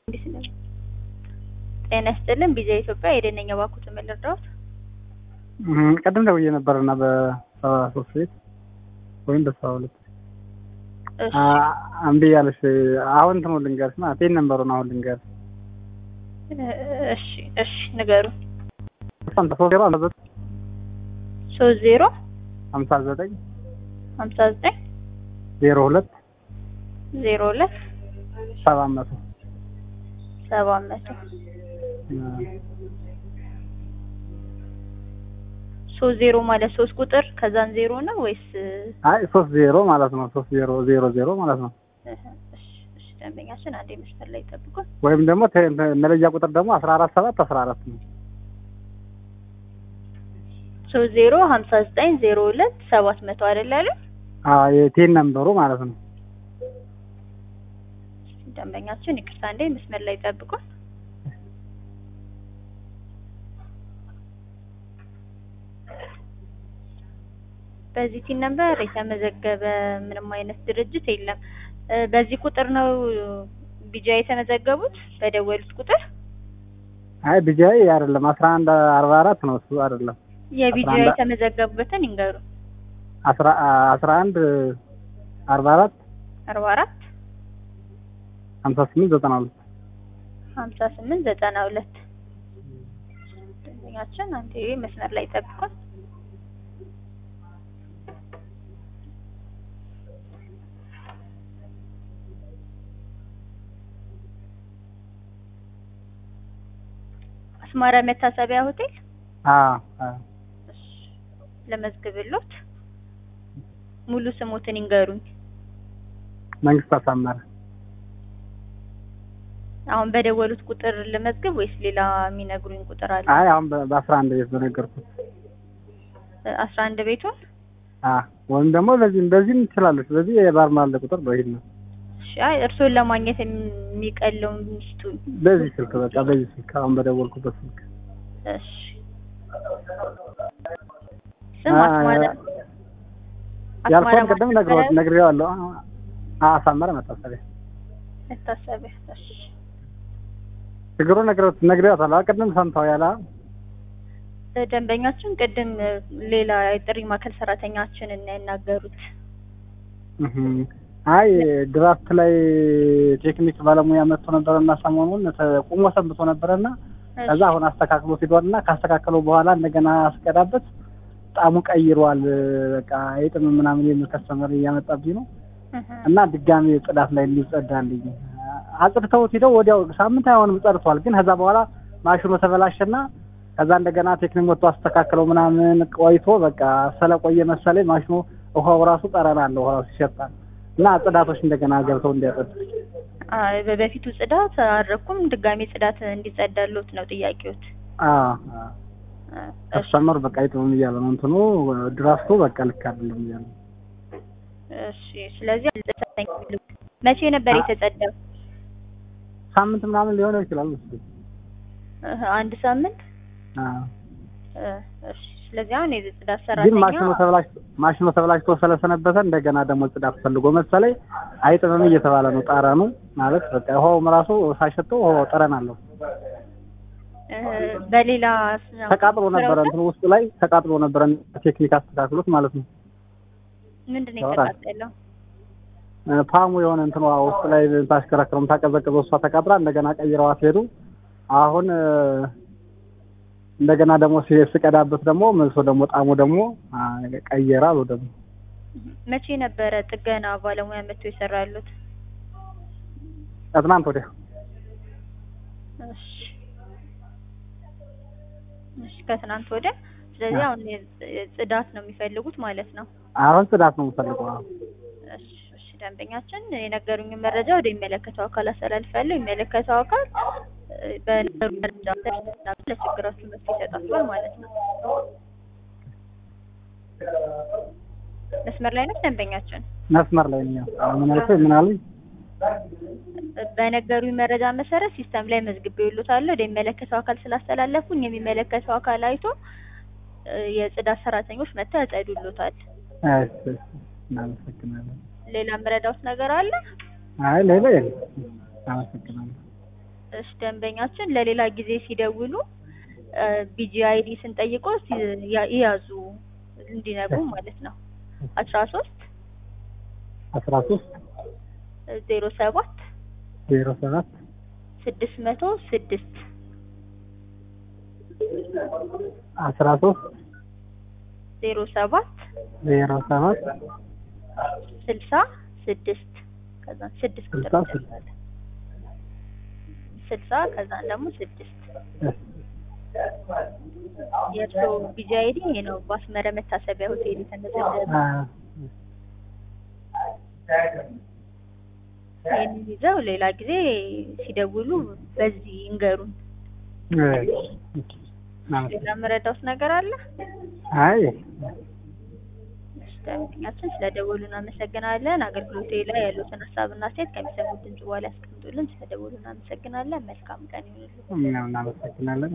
ጤና ይስጥልን ቢዛ ኢትዮጵያ የደነኛ ባኩት ምን ልርዳዎት? ቀደም ደውዬ ነበርና በሰባ ሶስት ቤት ወይም በሰባ ሁለት እሺ እምቢ ያለሽ አሁን እንትኑ ልንገርሽ ማለት ይሄን ነንበሩን አሁን ልንገርሽ እሺ እሺ ንገሩ ሶስት ዜሮ አምሳ ዘጠኝ ሶስት ዜሮ ሀምሳ ዘጠኝ ሀምሳ ዘጠኝ ዜሮ ሁለት ዜሮ ሁለት ሰባት መቶ ሰባት መቶ ሶስት ዜሮ ማለት ሶስት ቁጥር ከዛን ዜሮ ነው ወይስ? አይ ሶስት ዜሮ ማለት ነው። ሶስት ዜሮ ዜሮ ዜሮ ማለት ነው። እሺ እሺ ደንበኛችን አንዴ መስመር ላይ ጠብቁን። ወይም ደግሞ ተ- ተ- መለያ ቁጥር ደግሞ አስራ አራት ሰባት አስራ አራት ነው። ሶስት ዜሮ ሀምሳ ዘጠኝ ዜሮ ሁለት ሰባት መቶ አይደል ያለ አዎ የቴን ነንበሩ ማለት ነው። ደንበኛችን ይቅርታ እንዴ መስመር ላይ ጠብቁን። በዚህ ቲን ነበር የተመዘገበ ምንም አይነት ድርጅት የለም። እ በዚህ ቁጥር ነው ቢጃ የተመዘገቡት በደወሉት ቁጥር አይ ቢጃይ አይደለም አስራ አንድ አርባ አራት ነው እሱ አይደለም የቢጃ አስራ አንድ የተመዘገቡበትን ይንገሩ። አስራ አስራ አንድ አርባ አራት አርባ አራት ሀምሳ ስምንት ዘጠና ሁለት ሀምሳ ስምንት ዘጠና ሁለት ደንበኛችን አንዴ መስመር ላይ ጠብቁን። አስማራ መታሰቢያ ሆቴል አዎ አዎ እሺ፣ ለመዝግብሎት ሙሉ ስሞትን ይንገሩኝ። መንግስት አሳመረ አሁን በደወሉት ቁጥር ልመዝግብ ወይስ ሌላ የሚነግሩኝ ቁጥር አለ? አይ አሁን በ- በአስራ አንድ ቤት በነገርኩት አስራ አንድ ቤቱን አዎ ወይም ደግሞ በዚህም በዚህም ትችላለች በዚህ የባርማል ቁጥር ነው ይሄን ነው እሺ፣ አይ እርስዎን ለማግኘት የሚቀለውን ሚስቱን በዚህ ስልክ በቃ በዚህ ስልክ አሁን በደወልኩበት ስልክ እሺ ስም አ- አስማራ ያልከውን ቅድም አስማራ ነግሬዋለሁ ነግሬዋለሁ አዎ አሳመረ መታሰቢያ መታሰቢያ እሺ ችግሩ ነግሬዋት ነግሬዋታለሁ ቅድም ሰምተው ያለ ደንበኛችን ቅድም ሌላ የጥሪ ማዕከል ሰራተኛችንን ያናገሩት እህ አይ ድራፍት ላይ ቴክኒክ ባለሙያ መጥቶ ነበረና ሰሞኑን ቁሞ ሰንብቶ ነበረና ከዛ አሁን አስተካክሎ ሂዷልና ካስተካከለው በኋላ እንደገና አስቀዳበት ጣሙ ቀይሯል። በቃ የጥም ምናምን የሚል ከስተመር እያመጣብኝ ነው እህ እና ድጋሚ ጽዳት ላይ እንዲጸዳልኝ አጽድተውት ሂደው ወዲያው ሳምንት አይሆንም ጸድቷል። ግን ከዛ በኋላ ማሽኑ ተበላሸና ከዛ እንደገና ቴክኒክ መጥቶ አስተካክለው ምናምን ቆይቶ በቃ ስለቆየ መሰለኝ ማሽኑ ውሃው ራሱ ጠረን አለው ውሃው ሲሸጣል እና ጽዳቶች እንደገና ገብተው እንዲያጸዱ አይ በበፊቱ ጽዳት አረኩም ድጋሜ ጽዳት እንዲጸዳሎት ነው ጥያቄዎት። እሺ ከስተመር በቃ አይጥምም እያለ ነው እንትኑ ድራፍቱ በቃ ልክ አይደለም እያለ ነው። እሺ ስለዚህ አልተሰጠኝ መቼ ነበር የተጸዳው? ሳምንት ምናምን ሊሆነው ይችላል መሰለኝ። እህ አንድ ሳምንት አዎ እ እሺ ስለዚህ አሁን የጽዳት ግን ሰራተኛ ማሽኑ ተበላሽቶ ማሽኑ ተበላሽቶ ስለሰነበተ እንደገና ደግሞ ጽዳት ፈልጎ መሰለኝ አይጥምም እየተባለ ነው። ጠረኑ ማለት በቃ ውሃውም ራሱ ሳይሸጠው ውሃው ጠረን አለው። እ በሌላ ተቃጥሎ ነበረ እንትኑ ውስጡ ላይ ተቃጥሎ ነበረ ቴክኒክ አስተካክሎት ማለት ነው። ምንድን ነው የተቃጠለው? እ ፓሙ የሆነ እንትኗ ውስጥ ላይ ታሽከረክረም ታቀዘቅዘው እሷ ተቃጥራ እንደገና ቀይረዋት ሄዱ። አሁን እ እንደገና ደግሞ ሲ- ስቀዳበት ደግሞ መልሶ ደግሞ ጣሙ ደግሞ አ፣ ቀየረ አሉ ደግሞ መቼ ነበረ ጥገና ባለሙያ መጥቶ የሰራሉት? ከትናንት ወዲያ እሺ እሺ ከትናንት ወዲያ። ስለዚህ አሁን የጽ- ጽዳት ነው የሚፈልጉት ማለት ነው። አሁን ጽዳት ነው የምፈልገው። አዎ። እሺ እሺ ደንበኛችን የነገሩኝን መረጃ ወደ የሚመለከተው አካል አስተላልፋለሁ። የሚመለከተው አካል እ በነገሩ መረጃ መሰረት ለችግራችሁ መፍትሄ ይሰጣችኋል ማለት ነው። መስመር ላይ ነው ደንበኛችን። መስመር ላይ ነው። አሁን ምን አልከኝ? ምን አሉኝ? በነገሩኝ መረጃ መሰረት ሲስተም ላይ መዝግቤልዎታለሁ። ወደ የሚመለከተው አካል ስላስተላለፉኝ የሚመለከተው አካል አይቶ እ የጽዳት ሰራተኞች መጥተው ያጸዱልዎታል። እሺ፣ እሺ፣ እናመሰግናለን። ሌላ የምረዳዎት ነገር አለ? አይ ሌላ የለም። አመሰግናለሁ። እሺ ደንበኛችን ለሌላ ጊዜ ሲደውሉ ቢጂአይዲ ስንጠይቆ ይያዙ እንዲነግሩ ማለት ነው። አስራ ሶስት አስራ ሶስት ዜሮ ሰባት ዜሮ ሰባት ስድስት መቶ ስድስት አስራ ሶስት ዜሮ ሰባት ዜሮ ሰባት ስልሳ ስድስት ከዛ ስድስት ቁጥር ስልሳ ስድስት ይደርሳል። ስልሳ ከዛን ደግሞ ስድስት የእርስዎ ቢጂአይዲ ይሄ ነው። በአስመረ መታሰቢያ ሆቴል የተመዘገበ ይህንን ይዘው ሌላ ጊዜ ሲደውሉ በዚህ ይንገሩን። ሌላ የምረዳውት ነገር አለ? አይ እሺ፣ ደንበኛችን ስለደወሉ እናመሰግናለን። አገልግሎቴ ላይ ያሉትን ሀሳብና አስተያየት ከሚሰሙት ድምጽ በኋላ ያስቀምጡልን። ስለደወሉ እናመሰግናለን። መልካም ቀን ይሁንልዎት። እኛም እናመሰግናለን።